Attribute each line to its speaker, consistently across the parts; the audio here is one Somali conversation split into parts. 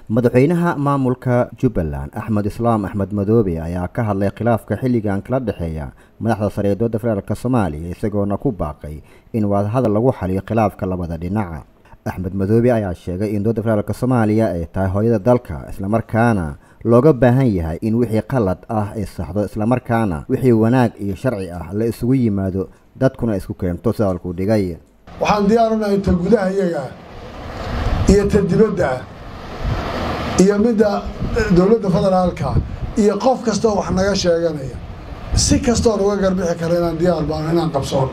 Speaker 1: madaxweynaha maamulka jubbaland axmed islaam axmed madoobe ayaa ka hadlay khilaafka xilligan kala dhexeeya madaxda sare ee dowladda federaalk soomaaliya isagoona ku baaqay in wadahadal lagu xaliyo khilaafka labada dhinaca axmed madoobe ayaa sheegay in dowladda federaalk soomaaliya ay tahay hooyada dalka islamarkaana looga baahan yahay in wixii qalad ah ay saxdo islamarkaana wixii wanaag iyo sharci ah la isugu yimaado dadkuna isku keento sida halkuu dhigay
Speaker 2: waxaan diyaarunahay ta gudaha iyaga ah iyo ta dibadda ah iyo midda dowladda federaalka iyo qof kastoo wax naga sheeganaya si kastoo nuga garbixi kara inaan diyaar baano inaan qabsoono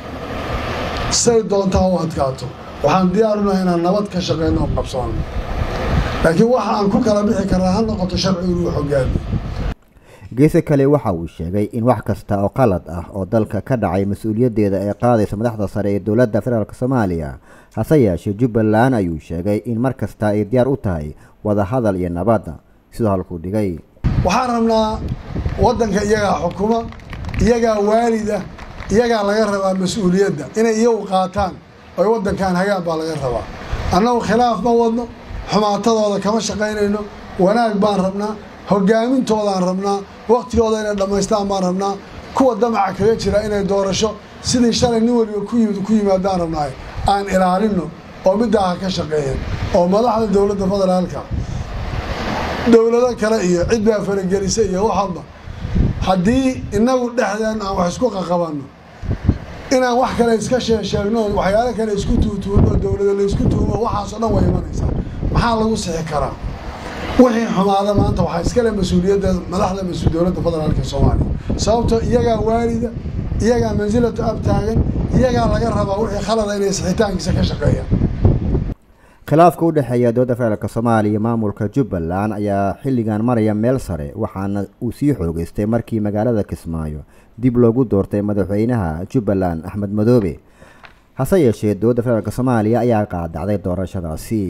Speaker 2: say doontaa u adkaato waxaan diyaarunahay inaan nabad ka shaqeyno oo qabsoono laakiin waxa aan ku kala bixi karnaa ha noqoto sharcigu inuu hogaamiyo
Speaker 1: geese kale waxa uu sheegay in wax kasta oo qalad ah oo dalka ka dhacay mas-uuliyaddeeda ay qaadaysa madaxda sare ee dowladda federaalk soomaaliya hase yeeshee jubbaland ayuu sheegay in mar kasta ay diyaar u tahay wadahadal iyo nabadda sidoo halkuu dhigay
Speaker 2: waxaan rabnaa waddanka iyagaa xukuma iyagaa waalida iyagaa laga rabaa mas-uuliyadda inay iyagu qaataan oy waddankan hagaan baa laga rabaa annagu khilaaf ma wadno xumaatadooda kama shaqaynayno wanaag baan rabnaa hogaamintoodaan rabnaa waktigooda inay dhammaystaan baan rabnaa kuwa damaca kaga jira inay doorasho sidii shalay nin waliba ku yimid ku yimaadaan rabnaay aan ilaalino oo middaa ha ka shaqeeyan oo madaxda dowladda federaalka dowlado kale iyo cid baa faragelisa iyo waxalba haddii inagu dhexdeen aan wax isku qaqabanno inaan wax kale iska sheesheegno waxyaalo kale isku tuutuuno dowlado la isku tuumo waxaasoo dhan way imanaysaa maxaa lagu sixi karaa wixii xumaada maanta waxaa iskale mas-uuliyadda madaxda mas dowladda federaalk ee soomaaliya sababtoo iyagaa waalida iyagaa mansilatu ab taagan iyagaa laga rabaa wixii khalada inay sixitaankiisa ka shaqeeyaan
Speaker 1: khilaafka u dhexeeya dowladda federaalk soomaaliya maamulka jubbaland ayaa xilligan maraya meel sare waxaana uu sii xoogeystay markii magaalada kismaayo dib loogu doortay madaxweynaha jubbaland axmed madoobe hase yeeshee dowladda federaalk soomaaliya ayaa qaadacday doorashadaasi